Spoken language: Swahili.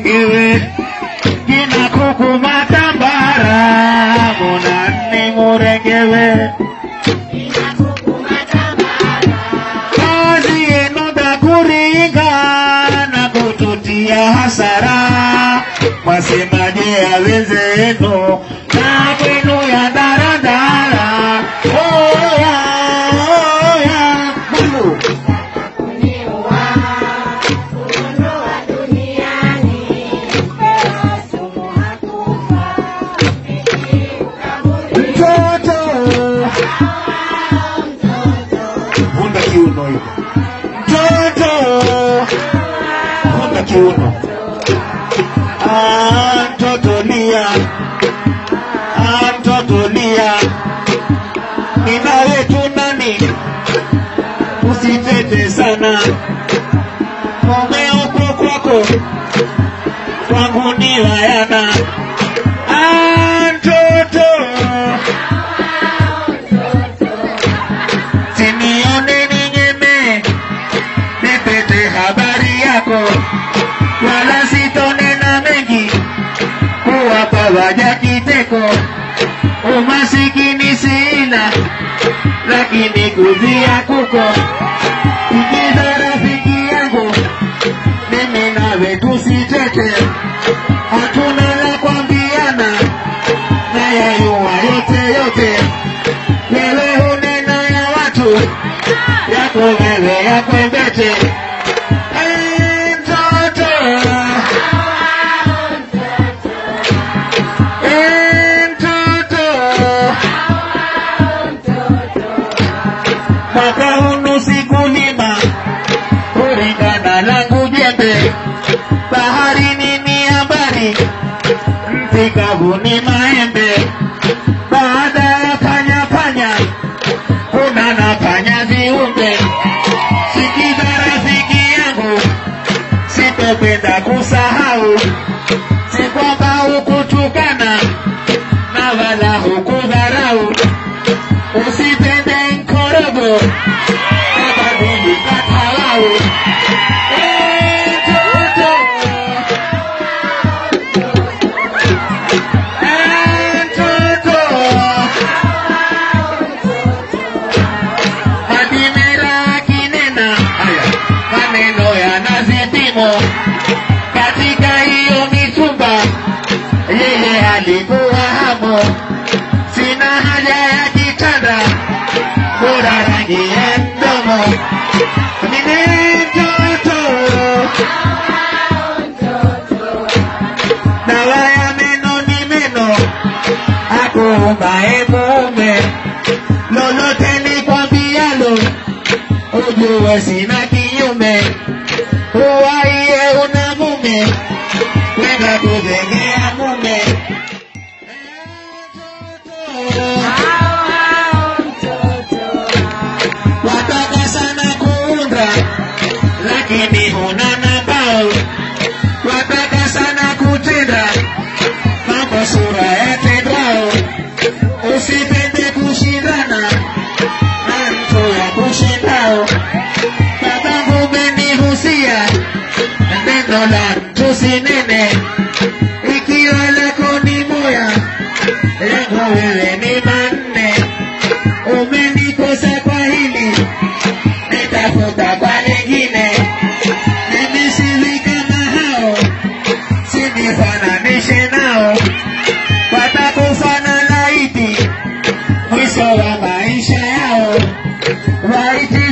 murengewe kina kuku matambara munani murengewe kazi yenu dhakuringa na kututia hasara mwasemaje awezenu na kwenu ya daradara oya oya Mungu. mtoto vunda kiuno hivo mtoto vunda kiuno Ah, mtoto lia Ah, mtoto lia nina wetu nani usitete sana mume uko kwako kwangu ni wayana Ah, mtoto sinione ninyeme nipete habari yako wala sitonena mengi kuwapa waja kiteko umasikini sina lakini kuzia kuko ikiza rafiki yangu mimi nawe tusitete hatuna la kwambiana na yayua yote yote wewe hunena ya watu yako wewe yakwembete Eh, mtoto Eh, mtoto mwaka hunu sikulima kulingana langu jembe baharini ni habari nchi kavu ni maembe baada ya panya panya kuna na panya viumbe sikiza rafiki yangu sitopenda kusahau si kwamba hukutukana na wala hukudharau usipende nkorogo abadilika talau Eh, mtoto. Eh, mtoto. Madimera akinena haya maneno yana vipimo katika hiyo mitumba, yeye alikuwa hamo. Sina haja ya kitanda, bora rangi ya mdomo. Mimi mtoto, dawa ya meno ni meno, akuumbaye mume lolote nikwambialo ujue sina kinyume uwaiye una mume kwenda kuzengea mume wataka sana kuunda lakini huna nambao wataka sana kutenda mambo sura yatendwao usipende kushindana na mtu ya kushindao babangu umenihusia neno la mtu sinene ikiwa lako ni moya yangu wewe ni manne umenikosa kwa hili nitafuta kwa lingine mimi siwi kama hao sinifananishe nao watakufa na laiti mwisho wa maisha yao waiti